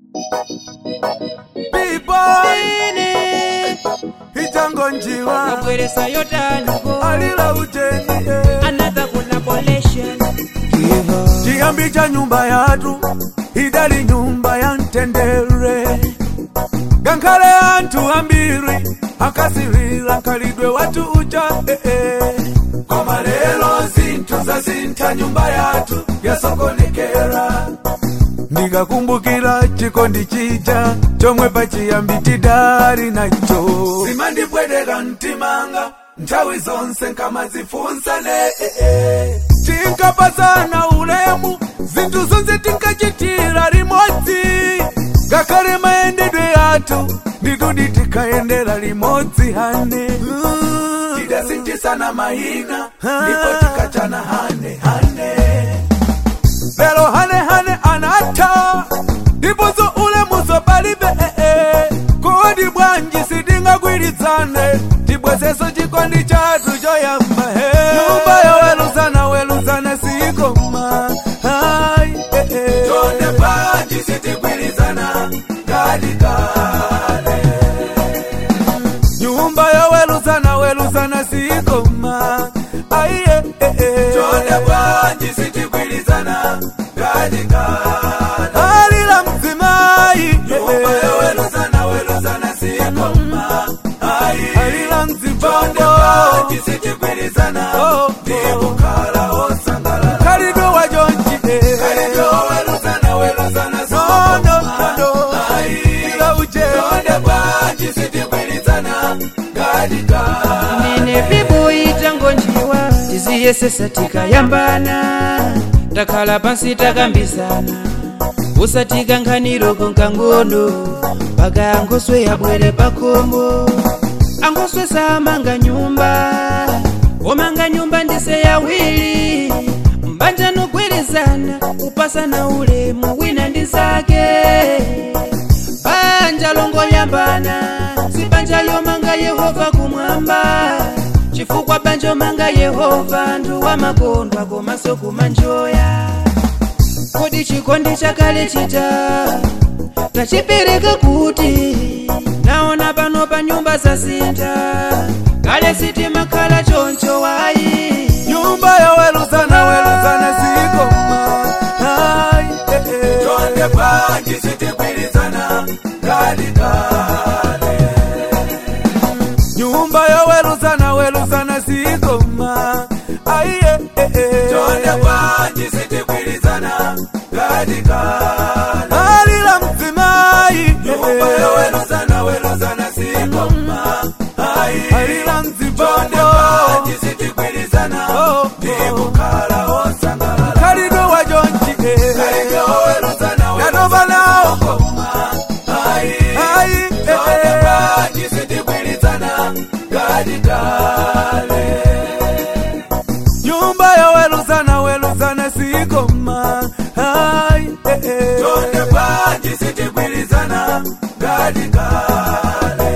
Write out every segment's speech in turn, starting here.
Bboy ichango njiwa kabweresa yotaniko alila ujeni eh. another collaboration chiyambi cha nyumba yatu idali nyumba ya ntendere gankhale anthu ambiri akasirira nkhalidwe watu uja eh, eh. koma lero zinthu zasintha nyumba yathu yasokonekera ndikakumbukira chikondi chija chomwe pachiyambi tidali nacho zimandipweteka mtimanga nthawi zonse nkamazifunsane eh, eh. tinkapasana ulemu zinthu zonse tinkachitira limodzi ngakhale mayendedwe athu nditudi tikayendera limodzi hane tidasinthitsana mayina ndipo tikachana hane hane lero hane hane anatha ndiponso ulemuso palibe ee kodi bwanji sitingagwirizane tibwezeso chikondi chathu choyamba he nyumba yoweruzana weruzana sikoma hai ee chonde bwanji sitigwirizana ngati kale nyumba yoweruzana weruzana sikoma aiye chonde bwanji sitigwirizana ngati kale alila mzimayi nyumba yoweruzana weruzana sikoma alila mzibonde bwanji sitigwirizana ndikukhala osangalala khalidwe wajonji khalidwe weruzana weruzana sikoma ila uje chonde bwanji sitigwirizana ngati kale nene biboyi tango njiwa tiziyesesa tikayambana takhala pansi takambizana usatika nkhaniroko nkangono mpaka angoswe yabwere pakomo angoswe samanga nyumba omanga nyumba ndise yawiri mbanja nogwirizana kupasana ulemu wina ndi zake banja longoyambana si banja yomanga yehova kumwamba chifukwa banja omanga yehova ndu wamakondwa komanso kumanjoya kodi chikondi chakale chita tachipereka kuti naona pano pa nyumba zasintha kale sitimakhala choncho wayi nyumba yaweruzana weruzana sikoma hai eh, eh. chonde bwanji sitigwirizana ngati kale nyumba yaweruzana weruzana sikoma aiye eh, eh. chonde bwanji sitigwirizana ngati kale alila mzimayi nyumba yaweruzana weruzana sikoma alila mzibonde bwanji sitigwirizana ndikukhala osangalala khalidwe wajonji khalidwe weruzana weruzana sikoma ayi chonde bwanji sitigwirizana ngati kale nyumba yaweruzana weruzana sikoma hai chonde bwanji sitigwirizana ngati kale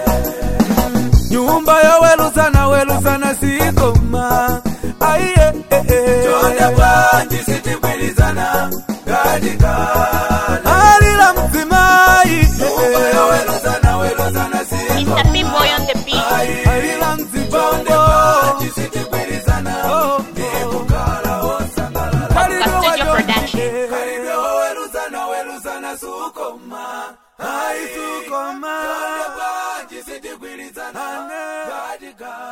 nyumba yaweruzana weruzana sikoma aiye chonde bwanji sitigwirizana ngati kale alila mzimayi nyumba yaweruzana weruzana sikoma Mr. B-Boy on the beat. alila mzibonde bwanji sitigwirizana ndikukhala osangalala Podcast Studio Production. khalidwe weruzana weruzana sukoma hai sukoma chonde bwanji sitigwirizana ngati kale